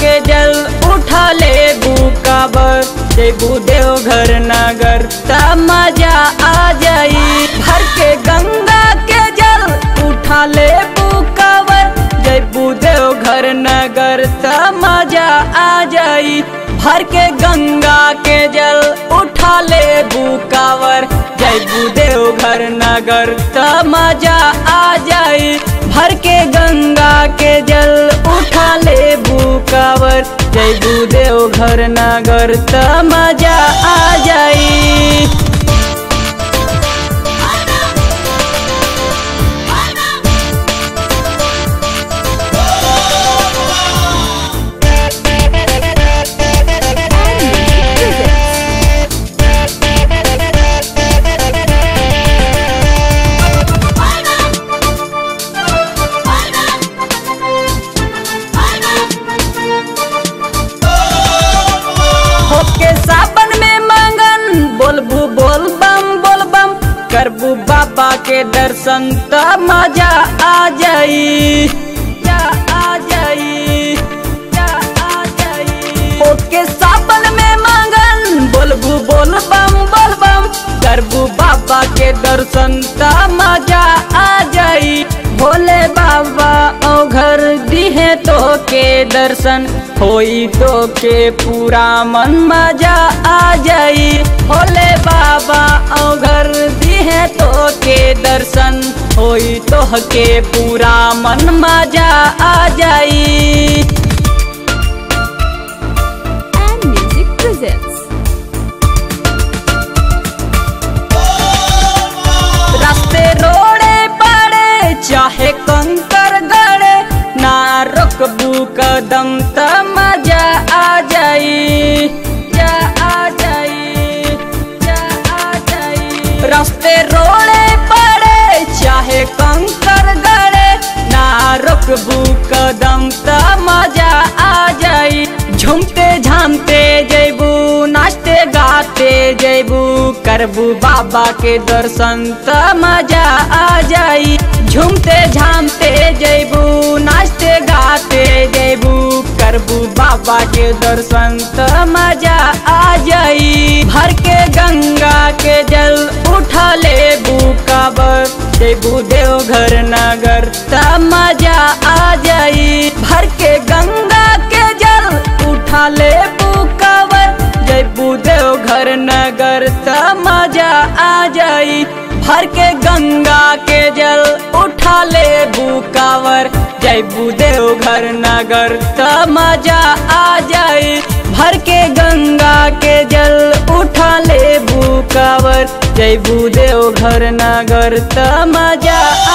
के जल उठा ले बुकाबर जेबू देवघर नगर त मजा आ जाई भर के गंगा के जल उठा ले बुकाबर जेबू देवघर नगर त मजा आ जाई भर के गंगा के जल उठा ले बुकावर जयबू देवघर नगर त मजा आ जाई भर के गंगा के जल उठा ले बुकावर जयबू देवघर नगर त मजा आ जाई होके सावन में मंगन बोलबू बोल बम बोल बम करबू बाबा के दर्शन त मजा आ जाई जा आ जाई जा आ जाई होके सावन में मंगन बोलबू बोल बम बोल बम करबू बाबा के दर्शन त मजा आ जाई भोले बाबा ओ घर दिहे तो के दर्शन होई तो के पूरा मन मजा आ जाई भोले बाबा ओ घर दिहे तो के दर्शन होई तो के पूरा मन मजा आ जाई and Music presents. रास्ते रोड़े पड़े चाहे कंकर गड़े ना रुकबू कदम त मजा आ जाई जा आ जाई जा आ जाई रास्ते रोड़े पड़े चाहे कंकर गड़े ना रुकबू कदम त मजा आ जाई झूमते झामते जैबू नाचते गाते जैबू करबू बाबा के दर्शन त मजा आ जाई झूमते झामते जैबू नाचते गाते जैबू करबू बाबा के दर्शन त मजा आ जाई भर के गंगा के जल उठा ले बुकाबर जैबू देवघर नगर त मजा आ जाई भर के गंगा के जल उठा ले बुकावर जैबू देवघर नगर त मजा आ जाई भर के गंगा के जल उठा ले बुकावर जैबू देवघर नगर त मजा आ जाई भर के गंगा के जल उठा ले बुकावर जैबू देवघर नगर त मजा